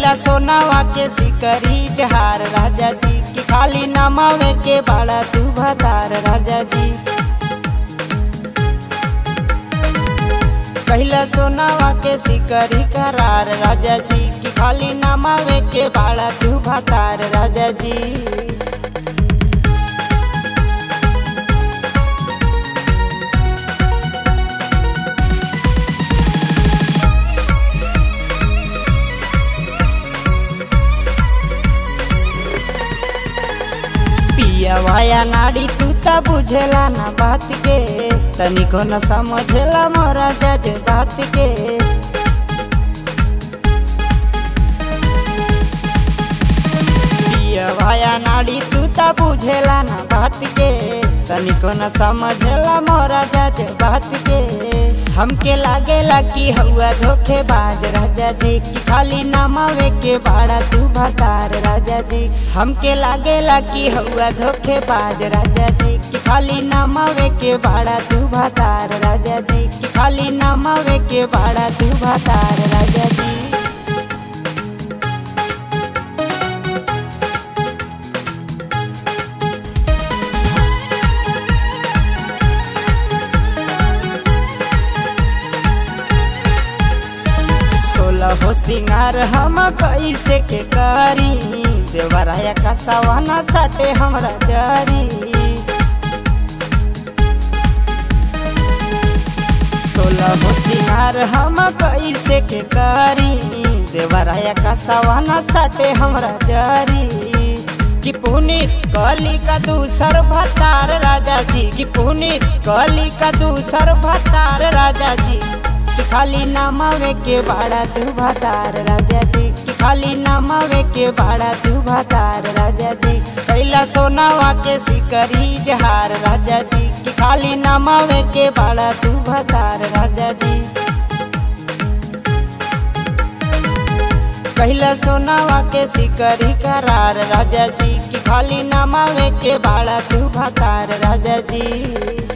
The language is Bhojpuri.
कैला सोनावा के सिकरी जहार राजा जी की खाली नमावे के बाड़ा तू भतार राजा जी कैला सोनावा के सिकरी करार राजा जी की खाली नमावे के बाड़ा तू भतार राजा जी पिया भाया नाड़ी तू त बुझेला ना बात के तनिको न समझेला मोरा जज बात के पिया भाया नाड़ी तू त बुझेला ना बात के तनिको न समझेला मोरा जज बात के हमके लागेला कि हौआ धोखेबाज राजा जी की खाली नमावे के बाड़ा तू भतार राजा जी हमके लागेला कि हौआ धोखेबाज राजा जी की खाली नमावे के बाड़ा तू भतार राजा जी की खाली नमावे के बाड़ा तू भतार राजा जी सोलह हो सिंगार हम कैसे के करी देवराया का सवाना सटे हमरा जरी सोलह हो सिंगार हम कैसे के करी देवराया का सवाना सटे हमरा जरी कि पुनीत कली का दूसर भतार राजा जी कि पुनीत कली का दूसर भतार राजा जी कि खाली नमावे के बाड़ा तू भतार राजा जी कि खाली नमावे के बाड़ा तू भतार राजा जी कैला सोनावा के सिकरी जहार राजा जी कि खाली नमावे के बाड़ा तू भतार राजा जी कैला सोनावा के सिकरी करार राजा जी कि खाली नमावे के बाड़ा तू भतार राजा जी